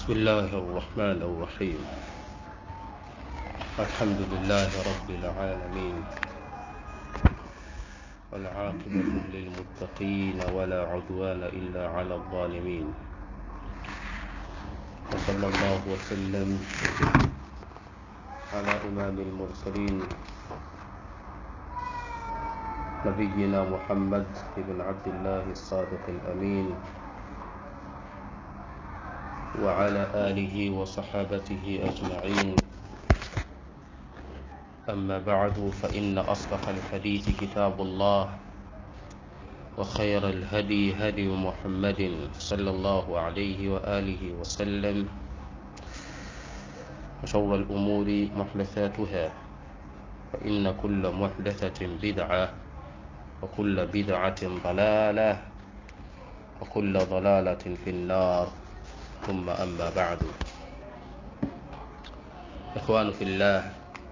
بسم الله الرحمن الرحيم الحمد لله رب العالمين والعاقبة للمتقين ولا عدوان إلا على الظالمين وصلى الله وسلم على إمام المرسلين نبينا محمد بن عبد الله الصادق الأمين وعلى آله وصحابته أجمعين أما بعد فإن أصدق الحديث كتاب الله وخير الهدي هدي محمد صلى الله عليه وآله وسلم وشر الأمور محدثاتها فإن كل محدثة بدعة وكل بدعة ضلالة وكل ضلالة في النار ثم أما بعد إخوان في الله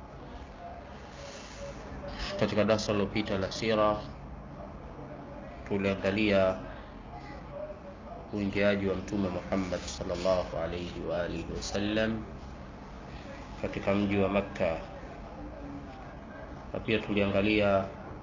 katika darasa lilopita la sira tuliangalia uingiaji wa mtume Muhammad sallallahu alaihi wa alihi wasallam katika mji wa Makka na pia tuliangalia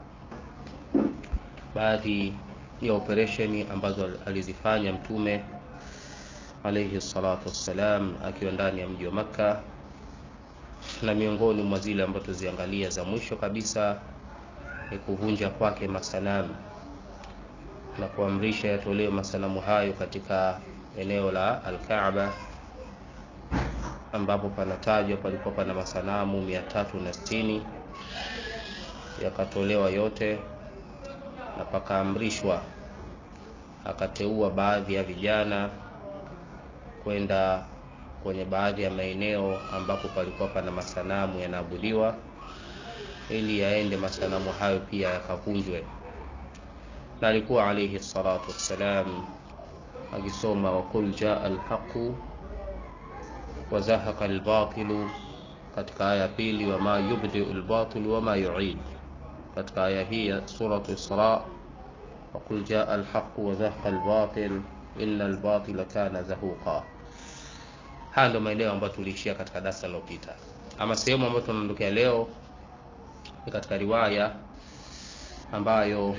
baadhi ya operesheni ambazo alizifanya mtume alaihi salatu wassalam akiwa ndani ya mji wa Makka na miongoni mwa zile ambazo tuziangalia za mwisho kabisa ni kuvunja kwake masanamu na kuamrisha yatolewe masanamu hayo katika eneo la Al-Kaaba ambapo panatajwa palikuwa pana masanamu mia tatu na sitini yakatolewa yote na pakaamrishwa akateua baadhi ya vijana kwenda kwenye baadhi ya maeneo ambapo palikuwa pana masanamu yanaabudiwa ili yaende masanamu hayo pia yakavunjwe na alikuwa alayhi salatu wassalam akisoma waqul jaa alhaqu wa zahaqa albatilu katika aya pili wama yubdiu albatilu wama yuid katika aya hii ya suratu isra waqul jaa alhaqu wa zahaqa albatil inna albatila kana zahuqa haya ndio maeneo ambayo tuliishia katika darasa lililopita ama sehemu ambayo tunaondokea leo ni katika riwaya ambayo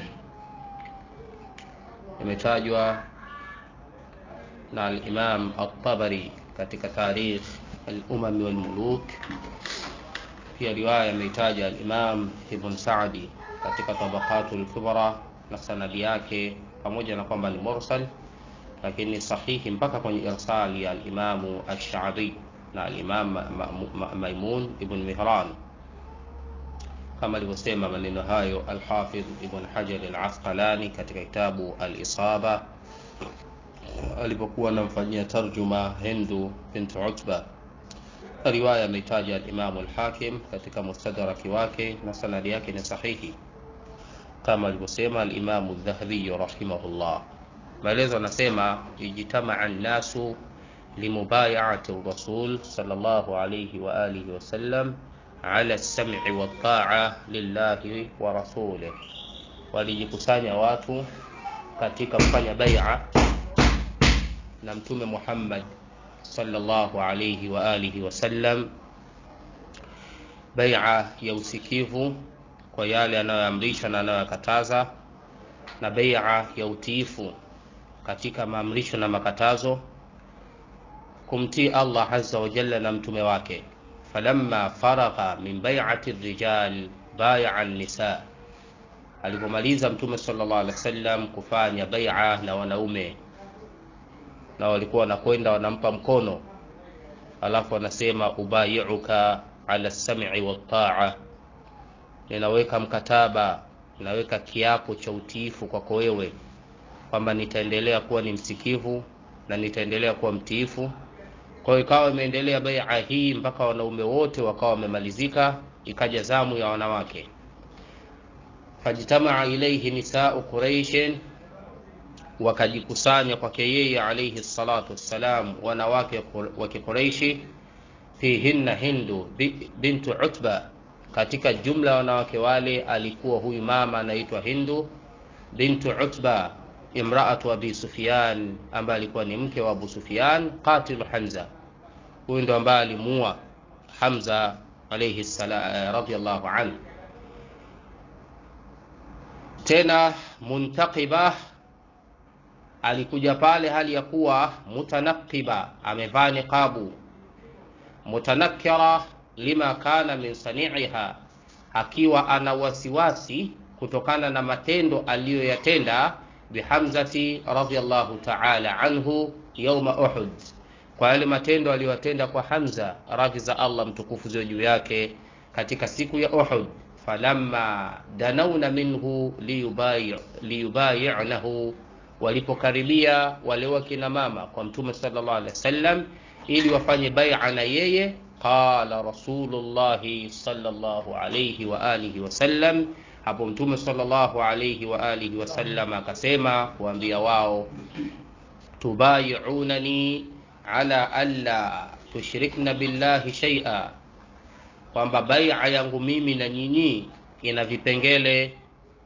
imetajwa na al-Imam at-Tabari katika tarikh al-Umam wal Muluk pia riwaya imeitaja al-Imam Ibn Sa'di katika Tabaqatul Kubra na sanadi yake pamoja na kwamba ni mursal lakini sahihi mpaka kwenye irsali ya al-Imam ash-Sha'bi na al-Imam Maimun ibn Mihran kama alivyosema maneno hayo al-Hafidh Ibn Hajar al-Asqalani katika kitabu al-Isaba alipokuwa anamfanyia tarjuma Hindu bint Utba. Riwaya ameitaja al-Imam al-Hakim katika mustadraki wake na sanadi yake ni sahihi kama alivyosema al-Imam al-Dhahabi rahimahullah. Maelezo anasema ijtamaa an-nasu limubayati rasul sallallahu alayhi wa alihi wasallam ala as-sam'i wat-ta'a lillahi wa rasulih, walijikusanya watu katika kufanya bai'a na mtume Muhammad sallallahu alayhi wa alihi wasallam, bai'a ya usikivu kwa yale anayoamrisha na anayoyakataza, na bai'a ya utiifu katika maamrisho na makatazo, kumtii Allah azza wa jalla na mtume wake. Falamma faragha min bai'ati rijal bai'a an-nisa, alipomaliza mtume sallallahu alaihi wasallam kufanya bai'a na wanaume na walikuwa wanakwenda wanampa mkono, alafu wanasema ubayiuka ala sam'i wa ta'a, ninaweka mkataba, ninaweka kiapo cha utiifu kwako wewe kwamba nitaendelea kuwa ni msikivu na nitaendelea kuwa mtiifu. Kwa hiyo ikawa imeendelea bai'a hii mpaka wanaume wote wakawa wamemalizika, ikaja zamu ya wanawake. Fajtamaa ilaihi nisau Quraishin wakajikusanya kwake yeye alayhi salatu wassalam wanawake wa Kiquraishi, fihinna Hindu bintu Utba, katika jumla ya wanawake wale alikuwa huyu mama anaitwa Hindu bintu Utba imraatu abi sufyan ambaye alikuwa ni mke wa abu sufyan qatilu hamza huyu ndo ambaye alimuua hamza alaihi salam radiallahu anhu tena muntaqiba alikuja pale hali ya kuwa mutanaqiba amevaa niqabu mutanakira lima kana min sani'iha akiwa ana wasiwasi kutokana na matendo aliyoyatenda bihamzati radhiallahu ta'ala anhu yauma uhud kwa yale matendo aliyoyatenda kwa hamza radhi za allah mtukufu ziwe juu yake katika siku ya uhud falamma danauna minhu liyubayi'nahu walipokaribia wale wakina mama kwa mtume sallallahu alaihi wasallam ili wafanye bai'a na yeye qala rasulullahi sallallahu alayhi wa alihi wasallam hapo mtume sallallahu alayhi wa alihi wasallam akasema kuambia wao tubayi'unani ala alla tushrikna billahi shay'a kwamba bai'a yangu mimi na nyinyi ina vipengele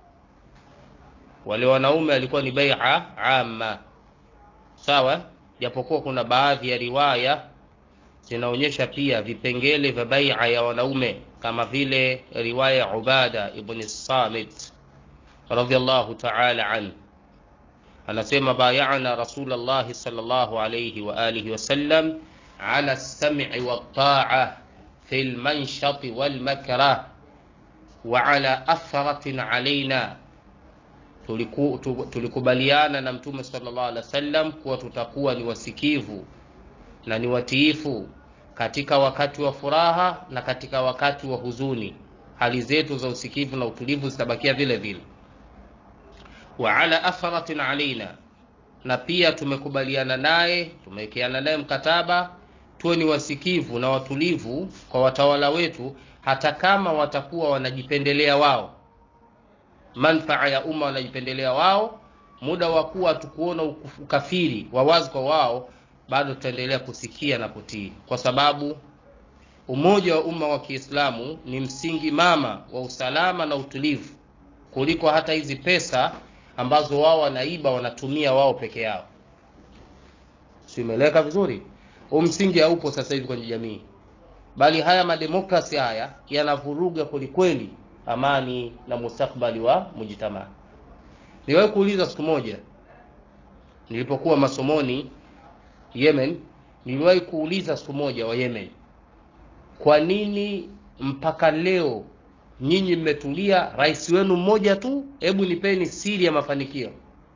wale wanaume alikuwa ni bai'a amma sawa japokuwa kuna baadhi ya riwaya zinaonyesha pia vipengele vya bai'a ya wanaume kama vile riwaya ya Ubada ibn Samit radhiallahu ta'ala an anasema bayana Rasulullah sallallahu alayhi wa alihi wasallam ala as-sam'i wat-ta'a fi al-manshati wal-makrah wa ala athratin alaina tuliku, tulikubaliana na mtume sallallahu alaihi wasallam kuwa tutakuwa ni wasikivu na ni watiifu katika wakati wa furaha na katika wakati wa huzuni hali zetu za usikivu na utulivu zitabakia vile vile wa ala atharatin alaina na pia tumekubaliana naye tumewekeana naye mkataba tuwe ni wasikivu na watulivu kwa watawala wetu hata kama watakuwa wanajipendelea wao manfaa ya umma wanajipendelea wao muda wa kuwa tukuona ukafiri wa wazi kwa wao bado tutaendelea kusikia na kutii kwa sababu umoja wa umma wa kiislamu ni msingi mama wa usalama na utulivu kuliko hata hizi pesa ambazo wao wanaiba wanatumia wao peke yao simeleka vizuri huu msingi haupo sasa hivi kwenye jamii bali haya mademokrasi haya yanavuruga kwelikweli amani na mustakbali wa mujitamaa niwahi kuuliza siku moja nilipokuwa masomoni yemen niliwahi kuuliza siku moja wa yemen kwa nini mpaka leo nyinyi mmetulia rais wenu mmoja tu hebu nipeni siri ya mafanikio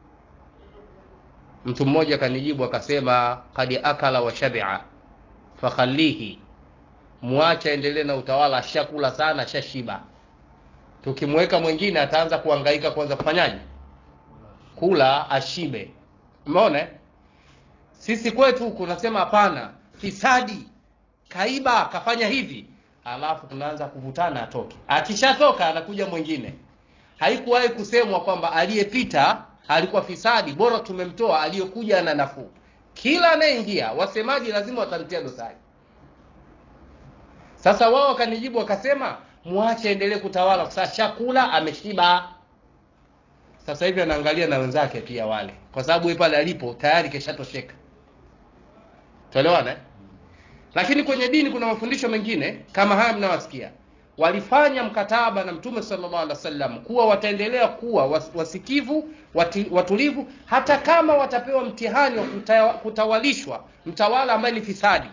mtu mmoja akanijibu akasema kad akala wa shabia fakhalihi mwache aendelee na utawala ashakula sana ashashiba tukimweka mwingine ataanza kuhangaika kwanza kufanyaje kula ashibe umeona sisi kwetu kunasema hapana fisadi kaiba kafanya hivi alafu tunaanza kuvutana atoke akishatoka anakuja mwingine haikuwahi kusemwa kwamba aliyepita alikuwa fisadi bora tumemtoa aliyekuja ana nafuu kila anayeingia wasemaji lazima watamtia dosari sasa wao wakanijibu wakasema mwache endelee kutawala kwa sababu chakula ameshiba sasa hivi anaangalia na wenzake pia wale kwa sababu yeye pale alipo tayari keshatosheka tuelewana eh? lakini kwenye dini kuna mafundisho mengine kama haya mnawasikia walifanya mkataba na mtume sallallahu alaihi wasallam kuwa wataendelea kuwa wasikivu wati, watulivu hata kama watapewa mtihani wa kuta, kutawalishwa mtawala ambaye ni fisadi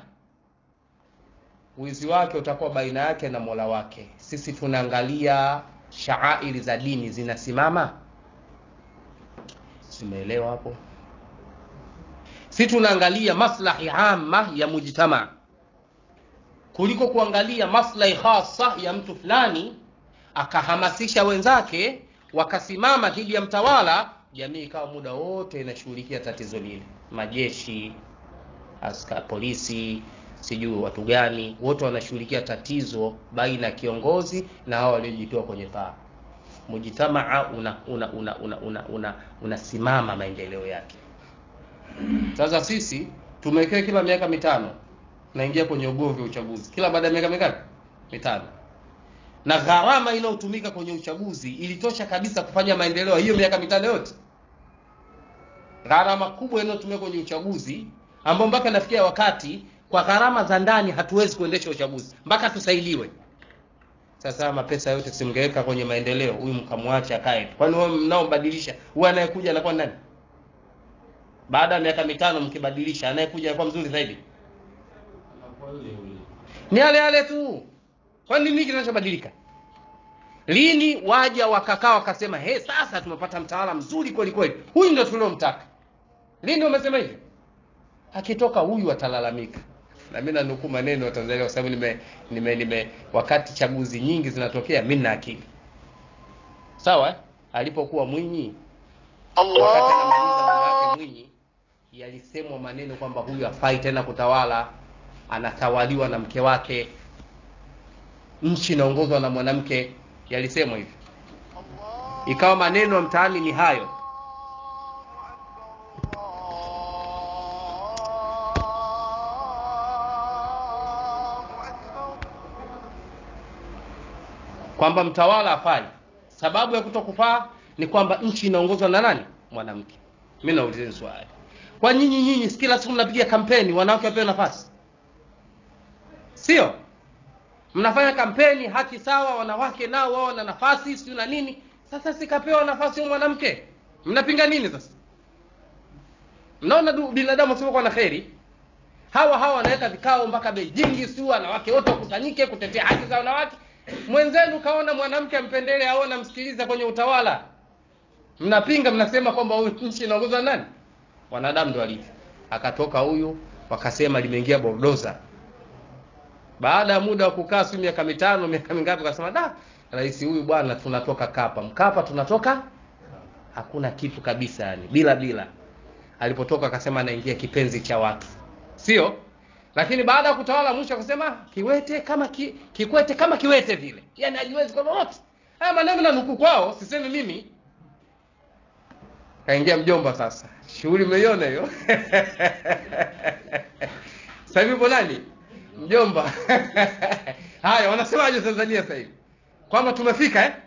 wizi wake utakuwa baina yake na mola wake sisi tunaangalia shaairi za dini zinasimama simeelewa hapo si tunaangalia maslahi ama ya mujtama kuliko kuangalia maslahi hasa ya mtu fulani akahamasisha wenzake wakasimama dhidi ya mtawala jamii ikawa muda wote inashughulikia tatizo lile majeshi aska polisi sijui watu gani wote wanashughulikia tatizo baina ya kiongozi na hao waliojitoa kwenye paa mujitamaa unasimama una, una, una, una, una, una maendeleo yake sasa sisi tumewekewa kila miaka mitano naingia kwenye ugomvi wa uchaguzi kila baada ya miaka mingapi mitano na gharama inayotumika kwenye uchaguzi ilitosha kabisa kufanya maendeleo hiyo miaka mitano yote gharama kubwa inayotumia kwenye uchaguzi ambao mpaka nafikia wakati kwa gharama za ndani hatuwezi kuendesha uchaguzi mpaka tusaidiwe sasa mapesa yote simngeweka kwenye maendeleo huyu mkamwacha akae kwani wao mnaombadilisha huyu anayekuja anakuwa nani baada ya miaka mitano mkibadilisha anayekuja anakuwa mzuri zaidi ni yale yale tu kwani nini kinachobadilika lini waja wakakaa wakasema he sasa tumepata mtawala mzuri kweli kweli huyu ndo tuliomtaka lini wamesema hivyo akitoka huyu atalalamika na mimi nanukuu maneno ya Tanzania kwa sababu nime, nime, nime wakati chaguzi nyingi zinatokea mimi na akili sawa eh? alipokuwa Mwinyi wakati anamaliza muda wake Mwinyi yalisemwa maneno kwamba huyu hafai tena kutawala anatawaliwa na mke wake nchi inaongozwa na mwanamke yalisemwa hivi ikawa maneno ya mtaani ni hayo kwamba mtawala hafai sababu ya kutokufaa ni kwamba nchi inaongozwa na nani mwanamke mi naulizeni swali kwa nyinyi nyinyi si kila siku mnapiga kampeni wanawake wapewe nafasi sio mnafanya kampeni haki sawa wanawake nao wao na nafasi siu na nini sasa sikapewa nafasi huyo mwanamke mnapinga nini sasa mnaona du- binadamu wasiokuwa na kheri hawa hawa wanaweka vikao mpaka beijingi siu wanawake wote wakusanyike kutetea haki za wanawake mwenzenu kaona mwanamke ampendele au namsikiliza kwenye utawala mnapinga mnasema kwamba huyu nchi inaongozwa na nani wanadamu ndo walivyo akatoka huyu wakasema limeingia bordoza baada ya muda wa kukaa si miaka mitano miaka mingapi akasema da rais huyu bwana tunatoka kapa mkapa tunatoka hakuna kitu kabisa yani bila bila alipotoka akasema anaingia kipenzi cha watu sio lakini baada ya kutawala mwisho akasema kiwete kama ki, kikwete kama kiwete vile yani hajiwezi kwa lolote haya maneno na nukuu kwao sisemi mimi kaingia mjomba sasa shughuli umeiona hiyo sasa hivi upo nani mjomba haya wanasemaje tanzania sasa hivi kwamba tumefika eh?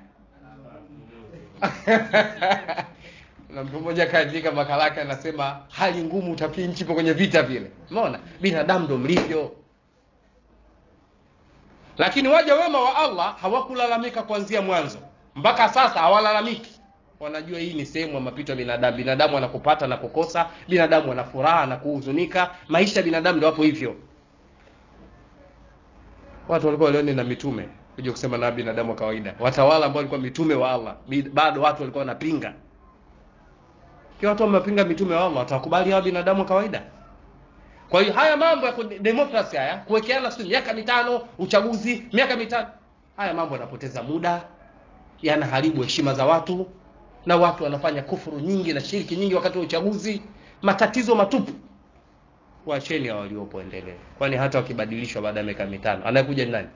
na mtu mmoja kaandika makala yake anasema hali ngumu utafikiri nchi ipo kwenye vita vile umeona binadamu ndo mlivyo lakini waja wema wa allah hawakulalamika kuanzia mwanzo mpaka sasa hawalalamiki wanajua hii ni sehemu ya mapito ya binadamu binadamu anakupata na kukosa binadamu ana furaha na kuhuzunika maisha ya binadamu ndo hapo hivyo watu walikuwa walioni na mitume kuja kusema na binadamu wa kawaida watawala ambao walikuwa mitume wa allah bi- bado watu walikuwa wanapinga kiwa watu wamepinga mitume wa allah watakubali hawa binadamu wa kawaida kwa hiyo haya mambo ya ku- demokrasi haya kuwekeana siku miaka mitano uchaguzi miaka mitano haya mambo yanapoteza muda yanaharibu heshima za watu na watu wanafanya kufuru nyingi na shiriki nyingi wakati wa uchaguzi matatizo matupu wacheni hao waliopo endelee kwani hata wakibadilishwa baada ya miaka mitano anayekuja ni nani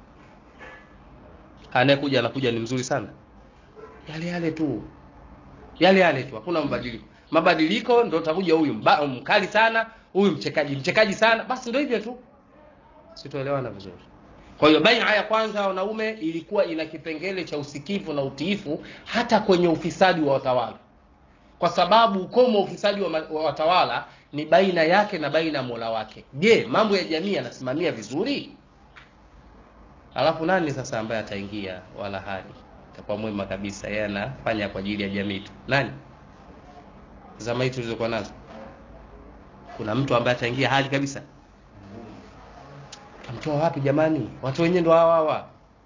anayekuja anakuja ni mzuri sana yale yale tu yale yale tu hakuna mabadiliko mabadiliko ndo utakuja huyu mba- mkali sana huyu mchekaji mchekaji sana basi ndo hivyo tu sitoelewana vizuri kwa hiyo baina ya kwanza ya wanaume ilikuwa ina kipengele cha usikivu na utiifu hata kwenye ufisadi wa watawala kwa sababu ukomo wa ufisadi wa, ma- wa watawala ni baina yake na baina ya mola wake je mambo ya jamii yanasimamia vizuri alafu nani sasa ambaye ataingia wala hali itakuwa mwema kabisa yeye anafanya kwa ajili ya jamii tu nani zama hii tulizokuwa nazo kuna mtu ambaye ataingia hali kabisa tamtoa wapi jamani watu wenyewe ndo hawa hawa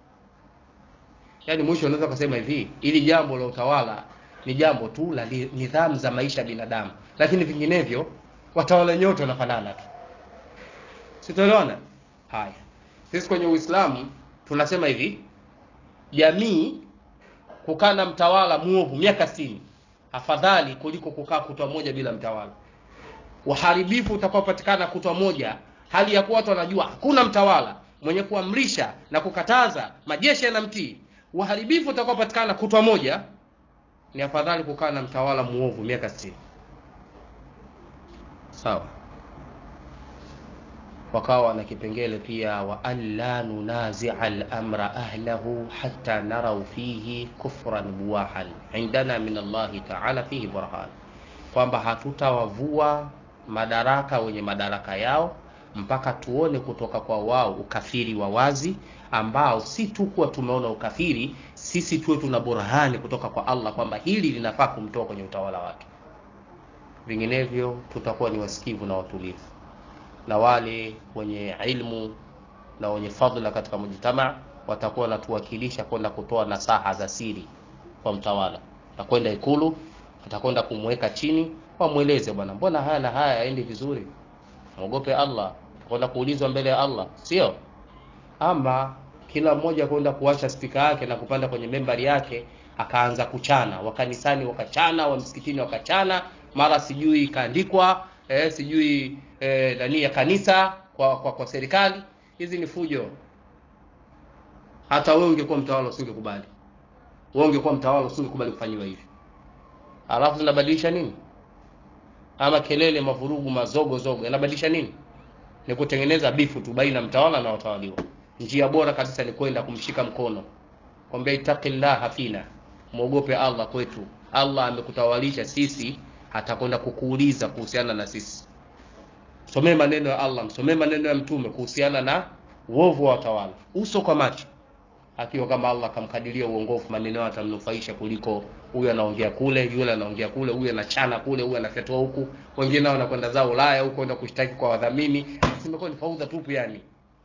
yaani mwisho unaweza kusema hivi ili jambo la utawala ni jambo tu la li- nidhamu za maisha ya binadamu lakini vinginevyo watawala wenyewe wote wanafanana tu sitoelewana haya sisi kwenye uislamu tunasema hivi jamii kukaa na mtawala muovu miaka sitini afadhali kuliko kukaa kutwa moja bila mtawala uharibifu utakaopatikana kutwa moja hali ya kuwa watu wanajua hakuna mtawala mwenye kuamrisha na kukataza majeshi yanamtii uharibifu utakaopatikana kutwa moja ni afadhali kukaa na mtawala muovu miaka sitini sawa wakawa wana kipengele pia wa an la nunazia lamra ahlahu hatta narau fihi kufran buwahan indana min allahi taala fihi burhan kwamba hatutawavua madaraka wenye madaraka yao mpaka tuone kutoka kwa wao ukafiri wa wazi ambao si tu kuwa tumeona ukafiri sisi tuwe tuna burhani kutoka kwa allah kwamba hili linafaa kumtoa kwenye utawala wake vinginevyo tutakuwa ni wasikivu na watulivu na wale wenye ilmu na wenye fadhila katika mujtamaa watakuwa wanatuwakilisha kwenda kutoa nasaha za siri kwa mtawala atakwenda ikulu atakwenda kumweka chini wamweleze bwana mbona haya na haya yaendi vizuri mwogope allah kwenda kuulizwa mbele ya allah sio ama kila mmoja kwenda kuwasha spika yake na kupanda kwenye membari yake akaanza kuchana wakanisani wakachana wa msikitini wakachana mara sijui ikaandikwa eh, sijui eh, nani ya kanisa kwa, kwa, kwa serikali hizi ni fujo hata wewe ungekuwa mtawala usingekubali wewe ungekuwa mtawala usingekubali kufanyiwa hivi alafu zinabadilisha nini ama kelele mavurugu mazogo zogo yanabadilisha nini ni kutengeneza bifu tu baina mtawala na watawaliwa njia bora kabisa ni kwenda kumshika mkono kwambia itaqillaha fina mwogope allah kwetu allah amekutawalisha sisi atakwenda kukuuliza kuhusiana na sisi somee maneno ya allah msomee maneno ya mtume kuhusiana na uovu wa watawala uso kwa macho akiwa kama allah akamkadiria uongofu maneno yao atamnufaisha kuliko huyu anaongea kule yule anaongea kule huyu anachana kule huyu anafyatua huku wengine nao wanakwenda zao ulaya huko kwenda kushtaki kwa wadhamini zimekuwa ni faudha tupu yani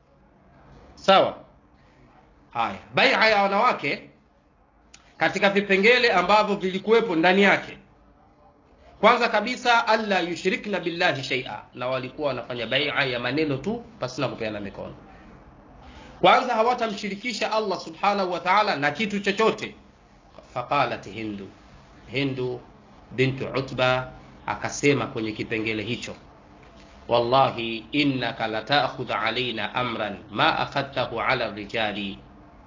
sawa haya baia ya wanawake katika vipengele ambavyo vilikuwepo ndani yake kwanza kabisa alla yushrikna billahi shaia na walikuwa wanafanya baia ya maneno tu pasina kupeana mikono kwanza hawatamshirikisha allah subhanahu wa taala na kitu chochote faqalat hindu hindu bintu utba akasema kwenye kipengele hicho wallahi innaka latakhudh alaina amran ma akhadtahu ala rijali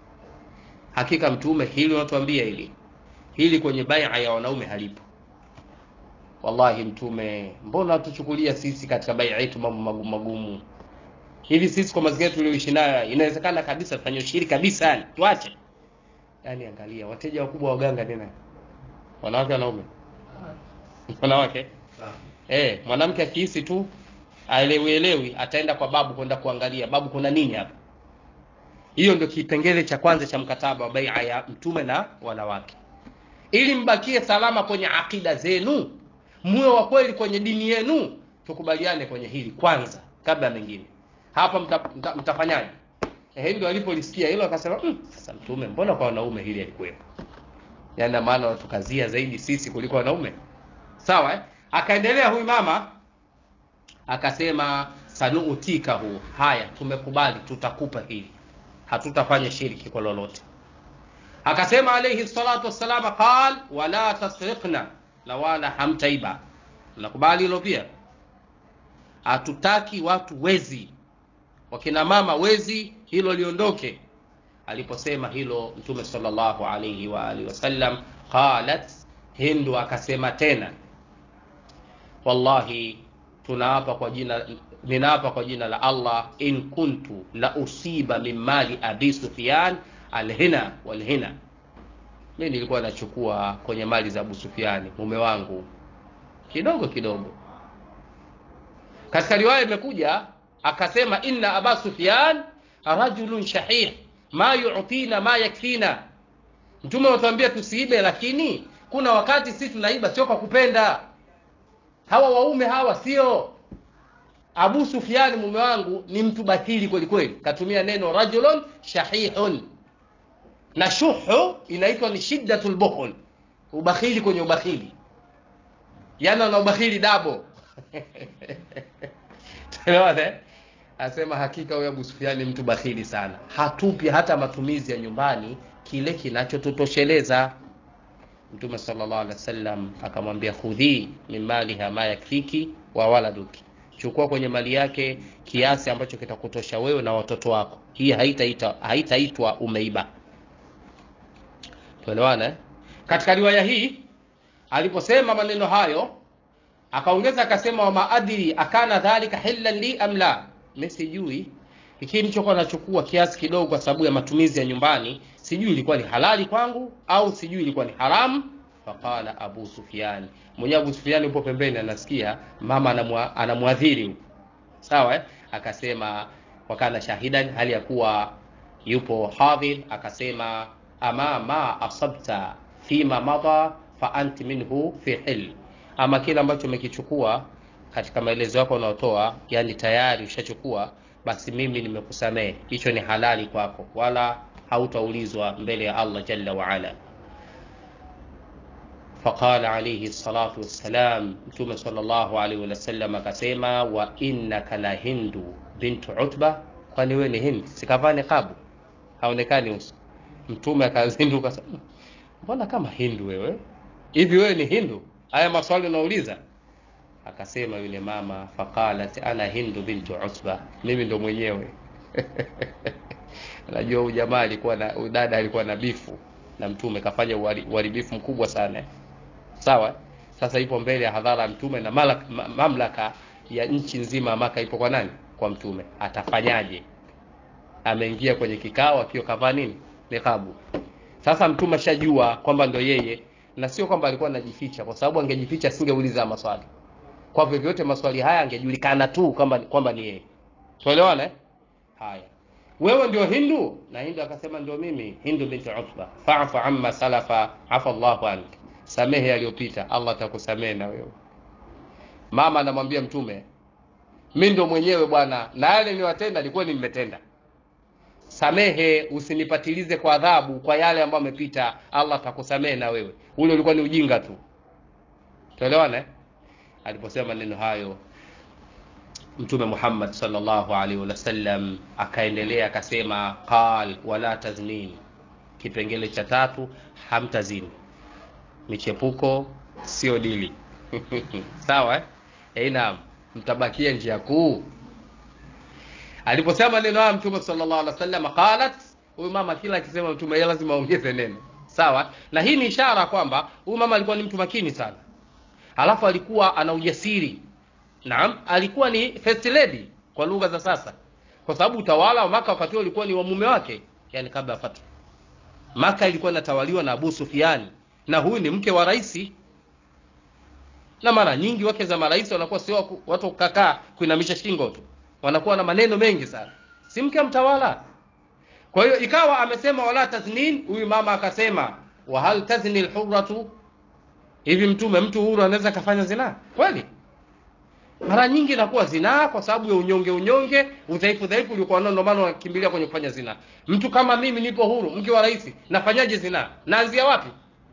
hakika mtume hili unatuambia hili hili kwenye baia ya wanaume halipo wallahi mtume mbona tuchukulia sisi katika baia yetu mambo magumu magumu hivi sisi kwa mazingira tulioishi nayo inawezekana kabisa tufanye ushiri kabisa yani tuache yani angalia wateja wakubwa waganga ni nani wanawake wanaume wanawake eh mwanamke akihisi tu aelewielewi ataenda kwa babu kwenda kuangalia babu kuna nini hapa hiyo ndio kipengele cha kwanza cha mkataba wa baia ya mtume na wanawake ili mbakie salama kwenye akida zenu muwe wa kweli kwenye dini yenu tukubaliane kwenye hili kwanza kabla ya mengine hapa mta, mta, mtafanyaje eh, ndio alipolisikia hilo akasema mm, sasa mtume mbona kwa wanaume hili alikuwepo yaani maana watukazia zaidi sisi kuliko wanaume sawa eh? akaendelea huyu mama akasema sanuutikahu haya tumekubali tutakupa hili hatutafanya shiriki kwa lolote akasema alayhi salatu wassalam qal wala tasriqna na wala hamtaiba nakubali hilo pia hatutaki watu wezi wakina mama wezi hilo liondoke aliposema hilo mtume sallallahu alayhi wa alihi wasallam qalat hindu akasema tena wallahi tunaapa kwa jina ninaapa kwa jina la allah in kuntu la usiba min mali abi sufyan alhina walhina mi nilikuwa nachukua kwenye mali za abu sufiani mume wangu kidogo kidogo katika riwaya imekuja akasema inna aba sufyan rajulun shahih ma yutina ma yakfina mtume anatuambia tusiibe lakini kuna wakati sisi tunaiba sio kwa kupenda hawa waume hawa sio abu sufiani mume wangu ni mtu batili kweli kweli katumia neno rajulun shahihun na shuhu inaitwa ni shiddatul bukhl ubakhili kwenye ubakhili yani ana ubakhili dabo tuelewane asema hakika huyo Abu Sufyan ni mtu bakhili sana hatupi hata matumizi ya nyumbani kile kinachotutosheleza mtume sallallahu alaihi wasallam akamwambia khudhi min maliha ma yakfiki wa waladuki chukua kwenye mali yake kiasi ambacho kitakutosha wewe na watoto wako hii haitaitwa haitaitwa umeiba tuelewane eh? katika riwaya hii aliposema maneno hayo akaongeza akasema wa maadiri akana dhalika hillan li am la mimi sijui ikiwa nilichokuwa nachukua kiasi kidogo kwa sababu ya matumizi ya nyumbani sijui ilikuwa ni halali kwangu au sijui ilikuwa ni haramu faqala abu sufyan mwenyewe abu sufyan yupo pembeni anasikia mama anamwa- anamwadhiri huko sawa eh? akasema wakana shahidan hali ya kuwa yupo hadhir akasema ama ma asabta fima madha fa anti minhu fi hil ama kile ambacho umekichukua katika maelezo yako unaotoa yani tayari ushachukua basi mimi nimekusamehe hicho ni halali kwako wala hautaulizwa mbele ya allah jalla waala فقال عليه الصلاة والسلام متوم صلى الله عليه وسلم akasema wa innaka la hindu bintu utba kwani wewe ni hindi sikavaa niqabu haonekani uso mtume akazinduka sana mbona kama hindu wewe hivi wewe ni hindu haya maswali unauliza akasema yule mama faqalat ana hindu bintu utba mimi ndo mwenyewe najua huyu jamaa alikuwa na huyu dada alikuwa na bifu na mtume kafanya uhari- uharibifu mkubwa sana sawa sasa ipo mbele ya hadhara ya mtume na malak, ma, mamlaka ya nchi nzima ya maka ipo kwa nani kwa mtume atafanyaje ameingia kwenye kikao akiwa kavaa nini niqabu sasa mtume ashajua kwamba ndo yeye na sio kwamba alikuwa anajificha kwa sababu angejificha asingeuliza maswali kwa vyovyote maswali haya angejulikana tu kwamba kwamba ni yeye tuelewana eh? haya wewe ndio hindu na hindu akasema ndio mimi hindu binti utba fa'fu amma salafa afa Allahu ank samehe yaliyopita Allah atakusamehe na wewe mama anamwambia mtume mi ndo mwenyewe bwana na yale niliwatenda nilikuwa nimetenda samehe usinipatilize kwa adhabu kwa yale ambayo amepita Allah atakusamehe na wewe ule ulikuwa ni ujinga tu tuelewana eh? aliposema maneno hayo mtume Muhammad sallallahu alaihi wasallam akaendelea akasema qal wala taznin kipengele cha tatu hamtazini michepuko sio dili sawa eh? Eh, naam mtabakia njia kuu aliposema maneno haya mtume sallallahu alaihi wasallam qalat huyu mama kila akisema mtume yeye lazima aongeze neno sawa na hii ni ishara kwamba huyu mama alikuwa ni mtu makini sana alafu alikuwa ana ujasiri naam alikuwa ni first lady kwa lugha za sasa kwa sababu utawala wa maka wakati huo ulikuwa ni wa mume wake yani kabla ya fatwa maka ilikuwa inatawaliwa na abu sufiani na huyu ni mke wa rais na mara nyingi wake za marais wanakuwa sio waku- watu wa kukakaa kuinamisha shingo tu wanakuwa na maneno mengi sana si mke mtawala kwa hiyo ikawa amesema wala taznin huyu mama akasema wa hal tazni alhurratu hivi mtume mtu huru anaweza kafanya zinaa kweli mara nyingi inakuwa zinaa kwa sababu ya unyonge unyonge udhaifu dhaifu uliokuwa nao ndio maana wanakimbilia kwenye kufanya zinaa mtu kama mimi nipo huru mke wa rais nafanyaje zinaa naanzia wapi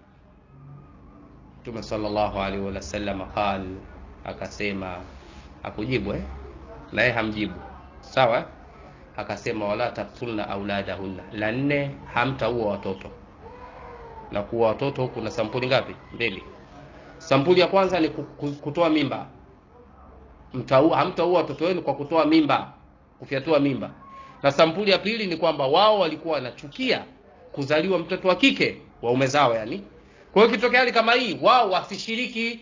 mtume sallallahu alaihi wasallam qal akasema akujibu eh na yeye hamjibu sawa eh? akasema wala taktulna auladahunna la nne hamtaua watoto na kuwa watoto huku na sampuli ngapi mbili sampuli ya kwanza ni ku- ku- kutoa mimba Mtaua- hamtaua watoto wenu kwa kutoa mimba kufyatua mimba na sampuli ya pili ni kwamba wao walikuwa wanachukia kuzaliwa mtoto wa kike waume zao yani kwa hiyo kitokea hali kama hii wao wasishiriki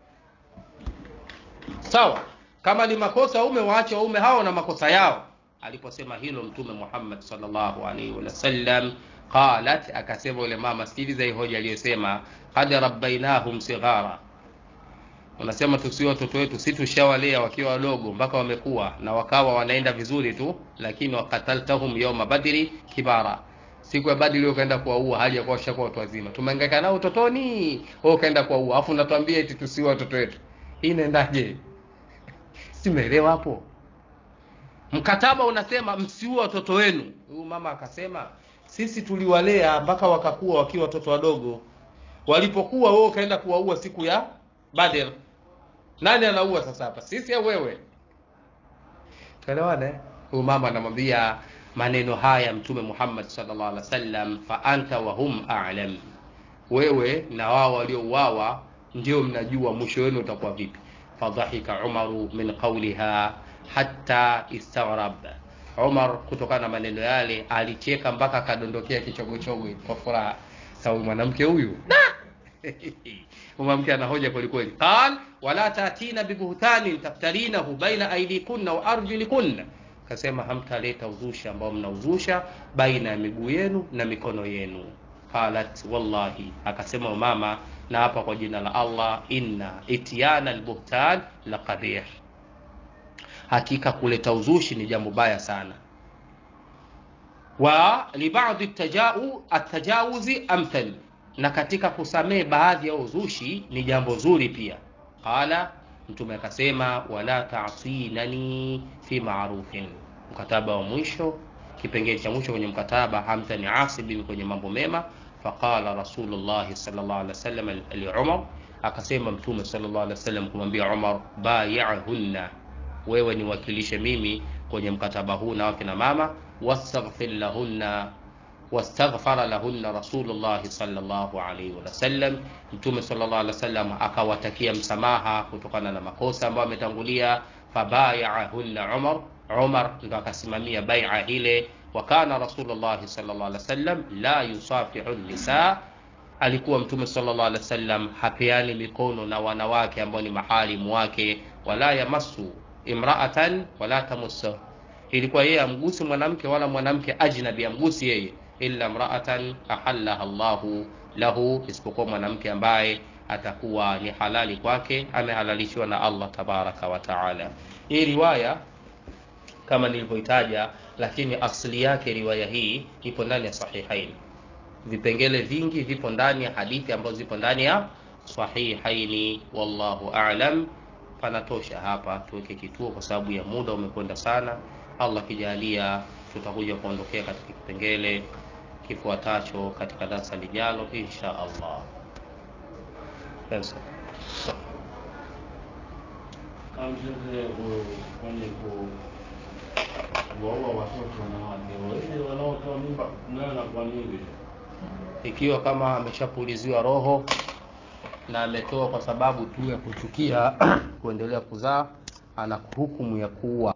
sawa kama ni makosa waume waache waume hao na makosa yao aliposema hilo mtume Muhammad sallallahu alaihi wasallam qalat akasema yule mama sikiliza hii hoja aliyosema qad rabbainahum sighara unasema tusiwe watoto wetu si tushawalea wakiwa wadogo mpaka wamekuwa na wakawa wanaenda vizuri tu lakini wakataltahum yawma badri kibara siku ya badri leo kaenda kuwaua hali ya kuwa washakuwa watu wazima tumehangaika nao utotoni wewe ukaenda kuwaua afu unatuambia eti tusiwe watoto wetu hii inaendaje simeelewa hapo mkataba unasema msiue watoto wenu huyu mama akasema sisi tuliwalea mpaka wakakuwa wakiwa watoto wadogo walipokuwa wewe ukaenda kuwaua siku ya badr nani anaua sasa hapa sisi au wewe tuelewane huyu mama anamwambia maneno haya mtume Muhammad sallallahu alaihi wasallam fa anta wa hum a'lam wewe na wao waliouawa ndio mnajua mwisho wenu utakuwa vipi fadhahika umaru min qawliha hatta istaghrab Umar kutokana na maneno yale alicheka mpaka akadondokea kichogochogo kwa furaha sababu mwanamke huyu mwanamke anahoja kweli kweli qal wala tatina bibuhtanin taftarinahu baina aydikunna wa arjulikunna kasema hamtaleta uzushi ambao mnauzusha baina ya miguu yenu na mikono yenu qalat wallahi akasema mama na hapa kwa jina la Allah, inna ityana albuhtan la qabih, hakika kuleta uzushi ni jambo baya sana. Wa libadhi tajau atajawuzi amthal, na katika kusamehe baadhi ya uzushi ni jambo zuri pia. Qala, Mtume akasema wala tasinani fi marufin, mkataba wa mwisho, kipengele cha mwisho kwenye mkataba, hamtani asibi kwenye mambo mema Faqala Rasulullahi sallallahu alaihi wasallam li Umar, akasema Mtume sallallahu alaihi wasallam kumwambia Umar, bayahunna, wewe niwakilishe mimi kwenye mkataba huu na wakina mama, wastaghfir lahunna wastaghfara lahunna Rasulullahi sallallahu alaihi wasallam, Mtume sallallahu alaihi wasallam akawatakia msamaha kutokana na makosa ambayo ametangulia. Fabayahunna Umar, Umar ndo akasimamia bai'a ile wa kana Rasulullah sallallahu alaihi wasallam la yusafihu nisa, alikuwa Mtume sallallahu alaihi wasallam hapeani mikono na wanawake ambao ni maharimu wake, wala yamassu imra'atan wala tamussu, ilikuwa yeye amgusi mwanamke wala mwanamke ajnabi amgusi yeye, illa imra'atan ahallaha Allahu lahu, isipokuwa mwanamke ambaye atakuwa ni halali kwake, amehalalishiwa na Allah tabaraka wa taala. Hii riwaya kama nilivyoitaja, lakini asili yake riwaya hii ipo ndani ya Sahihaini. Vipengele vingi vipo ndani ya hadithi ambazo zipo ndani ya Sahihaini. Wallahu a'lam. Panatosha hapa, tuweke kituo kwa sababu ya muda umekwenda sana. Allah kijalia, tutakuja kuondokea katika kipengele kifuatacho katika darasa lijalo insha Allah. Yes. kwenye kuwaua watoto wanawake wale wanaotoa mimba nana kwa nini? Ikiwa kama ameshapuliziwa roho na ametoa kwa sababu tu ya kuchukia kuendelea kuzaa, ana hukumu ya kuua.